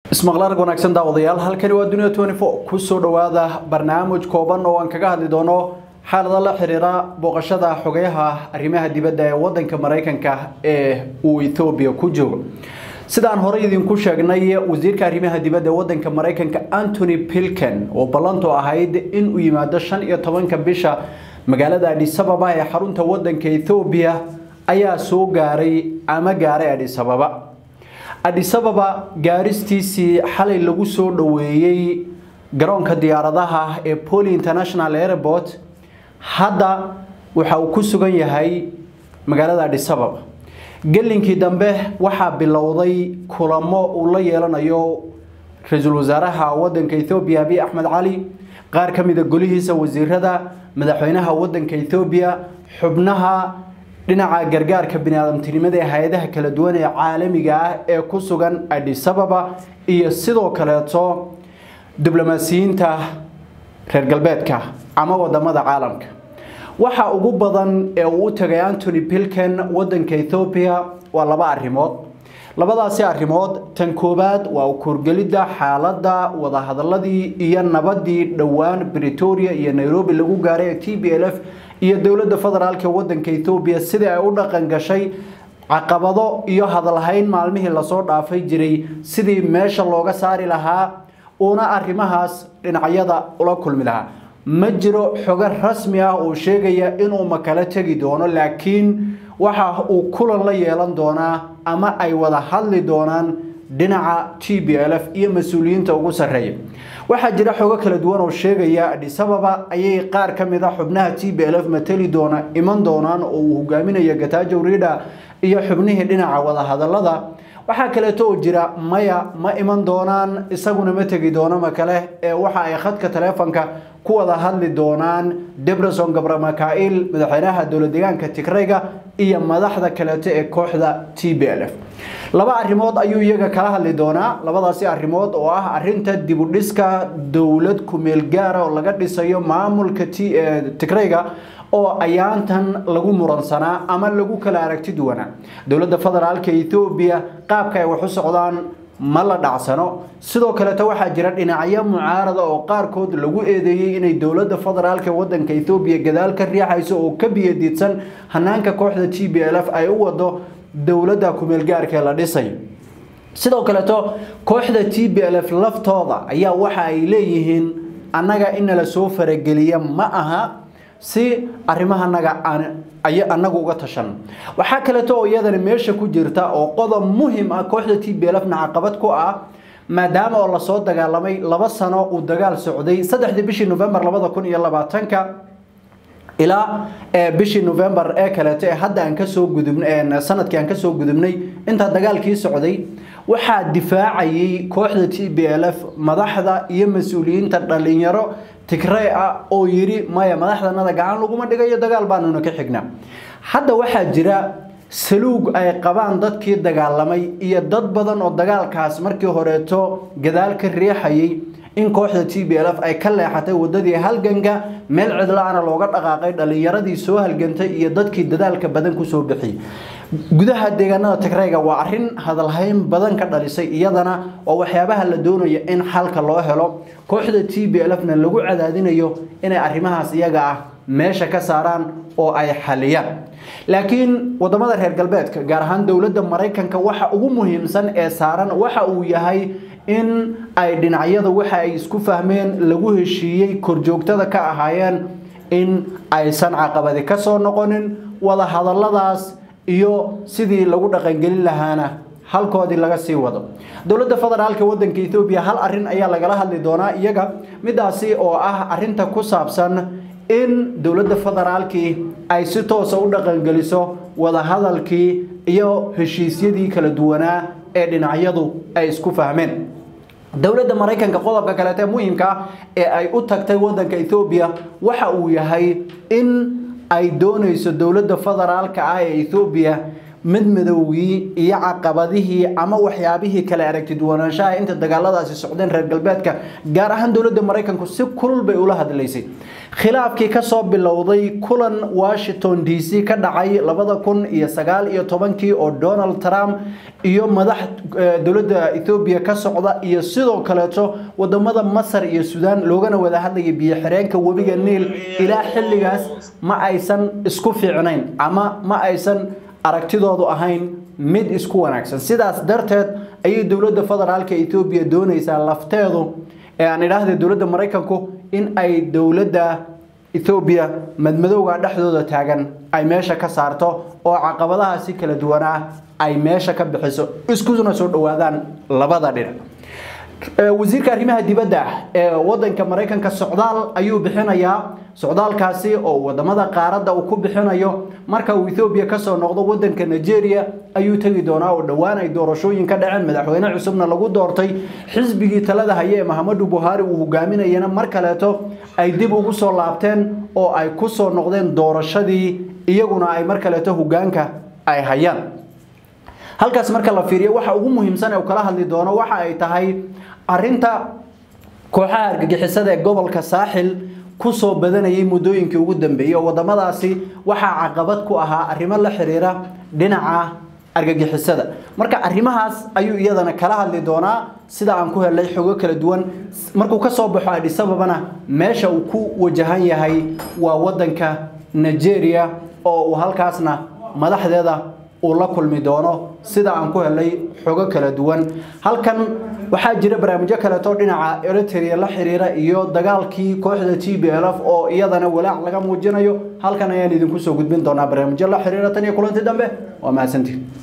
ismaqlaarg wanaagsan daawadayaal halkani waa dunia kusoo dhawaada barnaamij kooban oo aan kaga hadli doono xaalada la xiriira booqashada xogeyaha arrimaha dibadda ee wadanka maraykanka ee uu ethoobiya ku joogo sidaan horey idinku sheegnay wasiirka arrimaha dibadda ee wadanka maraykanka antony pilken oo ballantu ahayd in uu yimaado shan iyo tobanka bisha magaalada adhisababa ee xarunta wadanka ethoobiya ayaa soo gaaray ama gaaray adhisababa adhisababa gaaristiisii xalay lagu soo dhoweeyey garoonka diyaaradaha ee poli international airport hadda waxa uu ku sugan yahay magaalada adhisababa gelinkii dambe waxaa bilowday kulamo uu la yeelanayo ra-iisul wasaaraha wadanka ethoobiya abiy axmed cali qaar ka mida golihiisa wasiirada madaxweynaha wadanka ethoobiya xubnaha dhinaca gargaarka biniaadamtinimada ee hay-adaha kala duwan ee caalamiga ah ee ku sugan adhisababa iyo sidoo kaleeto diblomaasiyiinta reer galbeedka ama wadamada caalamka waxa ugu badan ee uu u tagay antony pilken wadanka ethoobiya waa laba arrimood labadaasi arrimood tan koowaad waa u korgelidda xaaladda wadahadaladii iyo nabadii dhowaan bretoria iyo nairobi lagu gaaray ee t b l f iyo dowladda federaalk wadanka ethoobiya sidii ay u dhaqan gashay caqabado iyo hadalhayn maalmihii lasoo dhaafay jiray sidii meesha looga saari lahaa uuna arrimahaas dhinacyada ula kulmi lahaa ma jiro xogo rasmi ah oo sheegaya inuu makala tegi doono laakiin waxa uu kulan la yeelan doonaa ama ay wada hadli doonaan dhinaca t b l f iyo mas-uuliyiinta ugu sarreeya waxaa jira xogo kala duwan oo sheegaya adhisababa ayay qaar ka mid a xubnaha t b l f mateli doona iman doonaan oo uu hogaaminayo gatajo rida iyo xubnihii dhinaca wadahadalada waxaa kaleeto oo jira maya ma iman doonaan isaguna ma tegi doono makale ee waxa ay khadka taleefonka ku wada hadli doonaan debreson gabramakail madaxweynaha dowlad deegaanka tigrayga iyo madaxda kaleeto ee kooxda t b l f laba arrimood ayuu iyaga kala hadli doonaa labadaasi arrimood oo ah arinta dibudhiska dowlad kumeel gaara oo laga dhisayo maamulka tigrayga oo ayaantan lagu muransanaa ama lagu kala aragti duwanaa dowladda federaalka ethoobiya qaabka ay wax u socdaan ma la dhacsano sidoo kaleeto waxaa jira dhinacyo mucaarada oo qaarkood lagu eedeeyey inay dowladda federaalka wadanka ethoobiya gadaal ka riixayso oo ka biyadiidsan hanaanka kooxda t b l f ay u wado dowladda kumeelgaarkaee la dhisay sidoo kaleeto kooxda t b l f laftooda ayaa waxa ay leeyihiin annaga inala soo farageliya ma aha si arrimahanaga anagu uga tashan waxaa kaleeto oo iyadana meesha ku jirta oo qodob muhim ah kooxda t b lfna caqabad ku ah maadaama oo lasoo dagaalamay laba sano uu dagaal socday saddexdii bishii novembar labada kun iyo labaatanka ilaa bishii novembar ee kaleeto ee hadda aan kasoo gudubn sanadkii aan kasoo gudubnay intaa dagaalkii socday waxaa difaacayay kooxda t b l f madaxda iyo mas-uuliyiinta dhalinyaro tigrey ah oo yidhi maya madaxdanada gacan laguma dhigayo dagaal baanuna ka xignaa hadda waxaa jira saluug ay qabaan dadkii dagaalamay iyo dad badan oo dagaalkaas markii horeeto gadaal ka riixayay in kooxda t b l f ay ka leexatay wadadii halganka meel cidla-ana looga dhaqaaqay dhalinyaradii soo halgantay iyo dadkii dadaalka badan kusoo bixiyey gudaha deegaanada tigreyga waa arin hadalhayn badan ka dhalisay iyadana oo waxyaabaha la doonaya in xalka loo helo kooxda t b l fna lagu cadaadinayo inay arrimahaas iyaga ah meesha ka saaraan oo ay xaliyaan laakiin wadamada reer galbeedka gaar ahaan dowladda maraykanka waxa ugu muhiimsan ee saaran waxa uu yahay in ay dhinacyada waxa ay isku fahmeen lagu heshiiyey korjoogtada ka ahaayeen in aysan caqabadi ka soo noqonin wada hadaladaas iyo sidii lagu dhaqangelin lahaana halkoodii laga sii wado dowladda federaalka wadanka ethoobiya hal arin ayaa lagala hadli doonaa iyaga midaasi oo ah arinta ku saabsan in dowladda federaalkii ay si toosa u dhaqangeliso wadahadalkii iyo heshiisyadii kala duwanaa ee dhinacyadu ay isku fahmeen dowladda maraykanka qodobka kaleete muhiimka ah ee ay u tagtay wadanka ethoobiya waxa uu yahay in ay doonayso dowladda federaalka ah ee ethoobiya madmadowgii iyo caqabadihii ama waxyaabihii kale aragti duwanaanshaha inta dagaaladaasi socdeen reer galbeedka gaar ahaan dowladda maraykanku si kulul bay ula hadlaysay khilaafkii kasoo bilowday kulan washington d c ka dhacay labada kun iyo sagaal iyo tobankii oo donald trump iyo madax dowladda ethoobiya ka socda iyo sidoo kaleeto wadamada masar iyo suudaan loogana wada hadlayay biyo xireenka webiga niil ilaa xilligaas ma aysan isku fiicnayn ama ma aysan aragtidoodu ahayn mid isku wanaagsan sidaas darteed ayay dowladda federaalka ethoobiya doonaysaa lafteedu ee aan idhaahda dowladda maraykanku in ay dowladda ethoobiya madmadowga dhexdooda taagan ay meesha ka saarto oo caqabadaha si kala duwanaa ay meesha ka bixiso iskuna soo dhowaadaan labada dhinac wasiirka arrimaha dibadda ee wadanka maraykanka socdaal ayuu bixinayaa socdaalkaasi oo wadamada qaaradda uu ku bixinayo marka uu ethoobiya kasoo noqdo wadanka nigeria ayuu tegi doonaa oo dhowaan ay doorashooyin ka dhaceen madaxweyne cusubna lagu doortay xisbigii talada haye ee mahamadu buhaari uu hogaaminayana mar kaleeto ay dib ugu soo laabteen oo ay ku soo noqdeen doorashadii iyaguna ay mar kaleeto hogaanka ay hayaan halkaas marka la fiiriyo waxa ugu muhiimsan ee uu kala hadli doono waxa ay tahay arinta kooxaha argagixisada ee gobolka saaxil kusoo badanayay muddooyinkii ugu dambeeyey oo wadamadaasi waxaa caqabad ku ahaa arrimo la xiriira dhinaca argagixisada marka arrimahaas ayuu iyadana kala hadli doonaa sida aan ku helay xogo kala duwan markuu kasoo baxo adhisababana meesha uu ku wajahan yahay waa wadanka nigeria oo uu halkaasna madaxdeeda uu la kulmi doono sida aan ku helay xogo kala duwan halkan waxaa jira barnaamijyo kaleeto dhinaca eritrea la xiriira iyo dagaalkii kooxda t b l f oo iyadana walaac laga muujinayo halkan ayaan idinku soo gudbin doonaa barnaamijyo la xiriira tan iyo kulanti dambe waa mahadsantiin